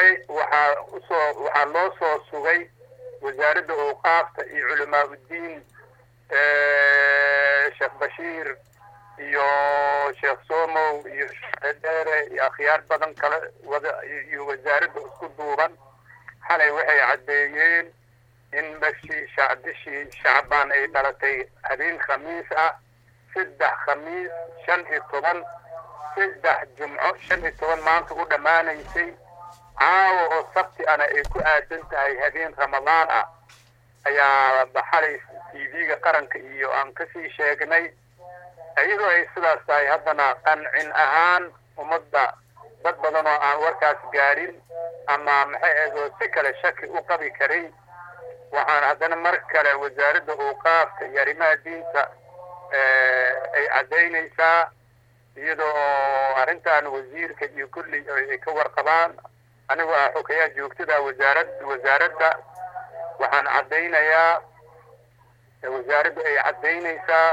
waxay waxaa usoo waxaa loo soo sugay wasaaradda awqaafta iyo culamaa uddiin sheekh bashiir iyo sheekh somow iyo sheekh dheere iyo akhyaar badan kale wada iyo wasaaradda isku duuban xalay waxay caddeeyeen in bashii bishii shacbaan ay dhalatay habeen khamiis ah saddex khamiis shan iyo toban saddex jumco shan iyo toban maanta u dhammaanaysay caawa oo sabti ana ay ku aadan tahay habeen ramadaan ah ayaa xalay t v-ga qaranka iyo aan kasii sheegnay iyadoo ay sidaas tahay haddana qancin ahaan ummadda dad badan oo aan warkaas gaadhin ama maxay ahaydoo si kale shaki u qabi karay waxaan haddana mar kale wasaaradda awqaafka iyo arrimaha diinta ay caddaynaysaa iyadoo oo arrintan wasiirka iyo kulli ay ka warqabaan anigoo ah xogayaa joogtada wasaarad wasaaradda waxaan caddaynayaa wasaaraddu ay caddaynaysaa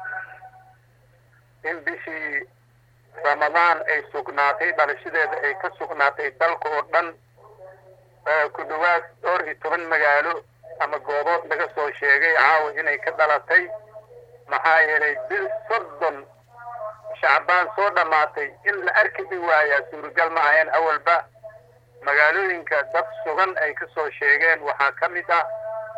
in bishii ramadaan ay sugnaatay dhalashadeeda ay ka sugnaatay dalka oo dhan ku dhowaad dhowr iyo toban magaalo ama goobood laga soo sheegay caawa inay ka dhalatay maxaa yeelay bil soddon shacbaan soo dhammaatay in la arki dhi waayaa suuragal ma ahayn awalba magaalooyinka dad sugan ay ka soo sheegeen waxaa ka mid ah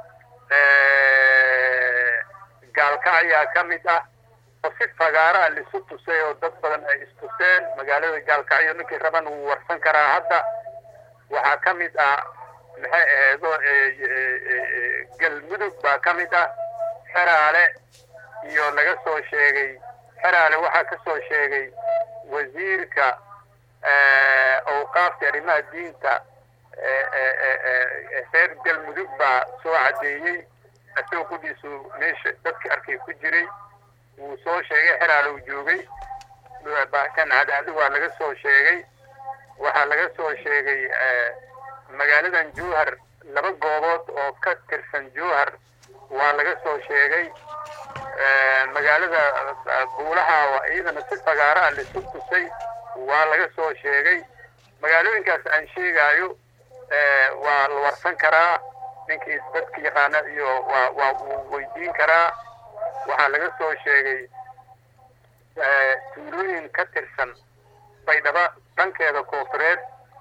gaalkacyaa ka mid ah oo si fagaaraa laisu tusay oo dad badan ay istuseen magaalada gaalkacyo ninkii raban wuu warsan karaa hadda waxaa ka mid ah maxay aheedo galmudug baa ka mid ah xeraale iyo laga soo sheegay xeraale waxaa ka soo sheegay wasiirka awqaafta arrimaha diinta reer galmudug baa soo caddeeyey asagoo qudhiisu meesha dadka arkay ku jiray wuu soo sheegay xeraale uu joogay kan cadaadi waa laga soo sheegay waxaa laga soo sheegay magaaladan jowhar laba goobood oo ka tirsan jowhar waa laga soo sheegay magaalada buulaha iyadana si fagaara ah laisu tusay waa laga soo sheegay magaalooyinkaas aan sheegaayo waa la warsan karaa ninkii dadka yaqaana iyo waa waa uu weydiin karaa waxaa laga soo sheegay tuulooyin ka tirsan baydhabo dhankeeda koofureed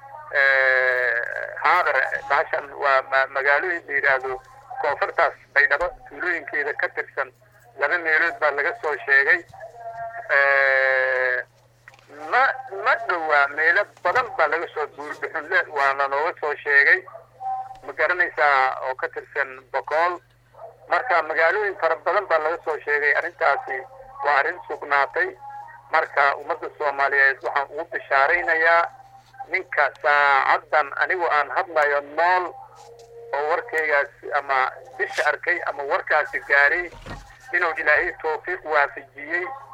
haadar baashan waa magaalooyin la yidhaahdo koonfurtaas baydhabo tuulooyinkeeda ka tirsan laba meelood baa laga soo sheegay ma ma dhowaa meelo badan baa laga soo buurdhuxunle waana looga soo sheegay ma garanaysaa oo ka tirsan bokool marka magaalooyin fara badan baa laga soo sheegay arrintaasi waa arrin sugnaatay marka ummadda soomaaliyeed waxaan ugu bishaaraynayaa ninka saacaddan anigu aan hadlayo nool oo warkaygaasi ama bisha arkay ama warkaasi gaaray inuu ilaahay tawfiiq waafajiyey